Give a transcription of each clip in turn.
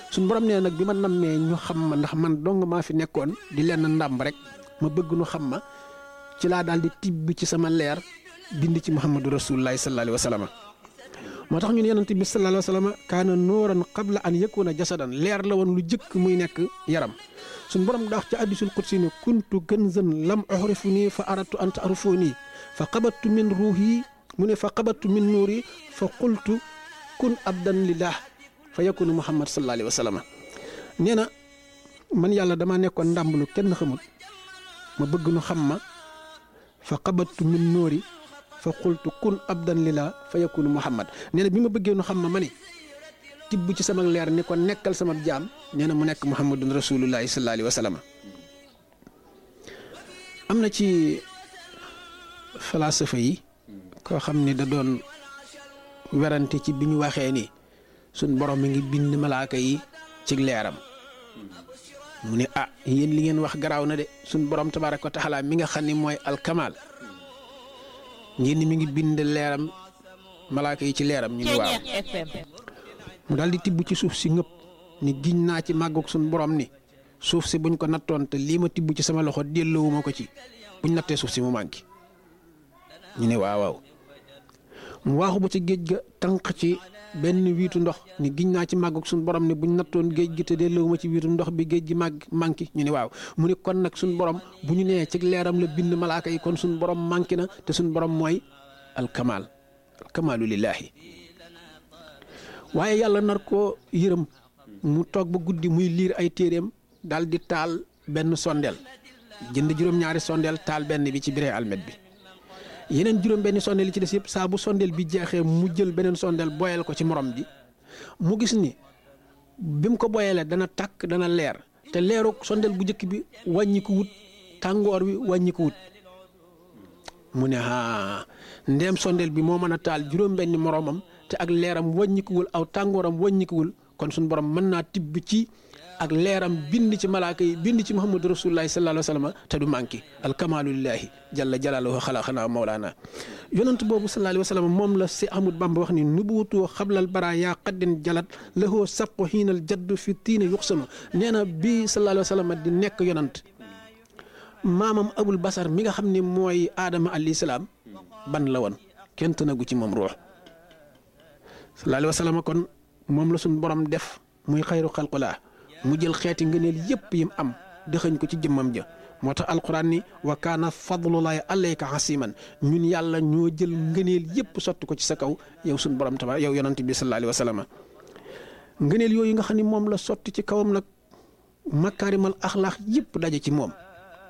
suñ borom nee nag bi ma nammee ñu xam ma ndax man dong maa fi nekkoon di lenn ndàmb rek ma bëgg nu xam ma ci laa daal di tibb ci sama leer bind ci muhammadu rasulullahi sallallahu alayhi wa sallam moo tax ñun yonent bi sallallahu alayhi wa sallam kaana nooran qabla an yakuna jasadan leer la woon lu jëkk muy nekk yaram suñ borom daa wax ci hadiisul qudsi ne kuntu kanzan lam uxrifu nii fa aradtu an taarifuu nii fa qabattu min ruuhi mu ne fa qabattu min nuuri fa qultu kun abdan lillah fa yakunu muhammad sallallahu alayhi wa sallam nee na man yàlla dama nekkoon ndàmb lu kenn xamul ma bëgg nu xam ma fa qabattu min nuuri fa qultu kun abdan lillah fa yakunu muhammad nee na bi ma bëggee nu xam ma ma ne tibb ci sama leer ni ko nekkal sama jaam nee na mu nekk muhammadun rasulullahi sallallahu alayhi wa sallam am na ci falaasafa yi koo xam ni da doon werante ci bi ñu waxee ni suñ borom mi ngi bind malaaka yi ci leeram mu ne ah yéen li ngeen wax garaaw na de suñ borom tabaaraka wa taala mi nga xam ni mooy alkamaal ngeen ni mi ngi bind leeram malaaka yi ci leeram ñu ni waaw mu daal di tibb ci suuf si ngëpp ni giñ naa ci màggug suñ borom ni suuf si buñ ko nattoon te lii ma tibb ci sama loxo delloowuma ko ci buñ nattee suuf si mu manqué ñu ne waaw waaw mu waaxu ba ci géej ga tànq ci benn wiitu ndox ni giñ naa ci màggug suñ borom ni buñ nattoon géej gi te delloowuma ci wiitu ndox bi géej gi màgg manqué ñu ne waaw mu ne kon nag suñ borom bu ñu nee ci leeram la bind malaaka yi kon suñ borom manqué na te suñ borom mooy alkamaal alkamaalu lillaahi waaye yàlla nar koo yërëm mu toog ba guddi muy liir ay téeréem daal di taal benn sondeel jënd juróom-ñaari sondeel taal benn bi ci biree almet bi yeneen juróom benn sondeel yi ci des yëpp saa bu sondeel bi jeexee mu jël beneen sondeel boyal ko ci morom ji mu gis ni bi mu ko boyalee dana tàkk dana leer te leeru sondeel bu njëkk bi wàññi ko wut tàngoor wi wàññi ko wut mu ne ah ndéem sondeel bi moo mën a taal juróom benn moromam te ak leeram wàññikuwul aw tàngooram wàññikuwul kon suñu borom mën naa tibb ci ak leeram bind ci malaaka yi bind ci muhammadu rasulullahi sallallahu alayhi wa sallam te du manqué alkamaalu lillahi jalla jalaaluhu xalaqanaa mawlaana yonent boobu sallallahu alayhi wa sallam moom la si Ahmad Bamba wax ni nubuwatu xablal bara yaa qaddin jalat lahoo saqu xiinal jaddu fi tiina yuxsanu nee na bii sallallahu alayhi wa sallam di nekk yonent maamam abul basar mi nga xam ne mooy aadama alayhi salaam ban la woon kenn tënagu ci moom ruux sallallahu alayhi wa sallam kon moom la suñ borom def muy xayru xalqulaa mu jël xeeti ngëneel yépp yim am dëxëñ ko ci jëmmam ja moo tax alquran ni wa kaana fadlullahi alayka hasiman ñun yàlla ñoo jël ngëneel yépp sotti ko ci sa kaw yow suñ borom tabaar yow yonante bi sallallahu alayhi wa sallam ngëneel yooyu nga xam ne moom la sotti ci kawam nag makaarimal axlaax yépp daje ci moom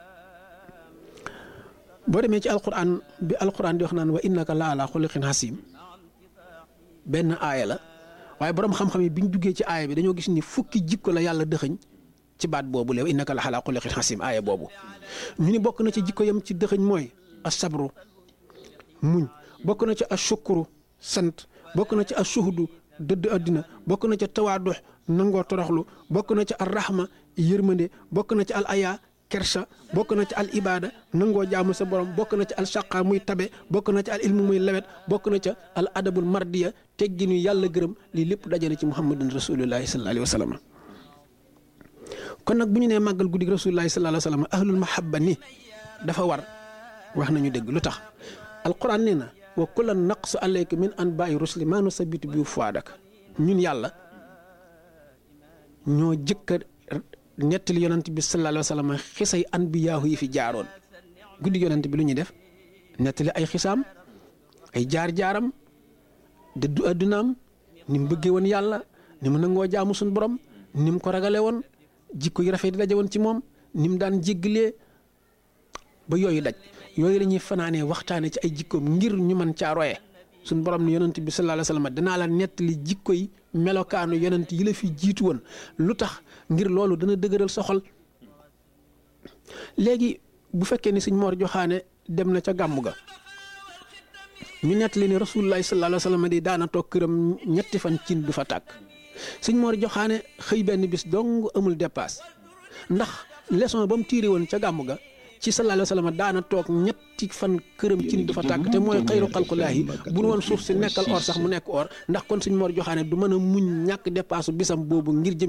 boo demee ci alquran bi alquran di wax naan wa innaka la ala xuliqin hasim benn aaya la waaye borom xam-xam yi bi ñu duggee ci aaya bi dañoo gis ni fukki jikko la yàlla dëxëñ ci baat boobu leew innaka la ala xuliqin hasim aaya boobu ñu ni bokk na ci jikko yam ci dëxëñ mooy asabru muñ bokk na ci ashukuru sant bokk na ci ashuhudu dëdd àddina bokk na ca tawaadux nangoo toroxlu bokk na ci al rahma yërmande bokk na ci al aya kersa bokk na ci al ibada nangoo jaamu sa borom bokk na ci al shaqa muy tabe bokk na ci al ilmu muy lewet bokk na ca al adabul mardiya tegginu yàlla gërëm lii lépp dajale ci muhammadin rasulullahi sallallahu alayhi wa sallam kon nag bu ñu nee màggal guddi rasulullahi sallallahu alayhi wa sallam ahlul mahabba ni dafa war wax nañu dëgg lu tax alquran nee na wa kullan naqsu alayka min anba'i rusli maa nusabbitu bi fuadak ñun yàlla ñoo jëkka nettali yonent bi sallallahu alayhi wa sallam xisay anbiyaahu yi fi jaaroon guddi yonent bi lu ñuy def nettali ay xisaam ay jaar-jaaram dëddu addunaam ni mu bëggee woon yàlla ni mu nangoo jaamu suñu borom ni mu ko ragale woon jikko yi rafet di daje woon ci moom ni mu daan jéggalee ba yooyu daj yooyu la ñuy fanaanee waxtaane ci ay jikkoom ngir ñu mën caa roye suñu borom ne yonent bi sallallahu alayhi wa sallam danaa la nettali jikko yi melokaanu yonent yi la fi jiitu woon lu tax ngir loolu dana dëgëral sa xol léegi bu fekkee ni sëñ Mor Joxaane dem na ca gàmmu ga ñu nettali ne rasulullahi sallallahu alayhi wa sallam di daana toog këram ñetti fan cin du fa tàkk sëñ Mor Joxaane xëy benn bis dong amul dépasse ndax leçon ba mu tiire woon ca gàmmu ga ci sallallahu alayhi wa sallam daana toog ñetti fan këram cin du fa tàkk te mooy xayru xalqulaahi bu nu woon suuf si nekkal or sax mu nekk or ndax kon sëñ Mor Joxaane du mën a muñ ñàkk dépasse bisam boobu ngir jëm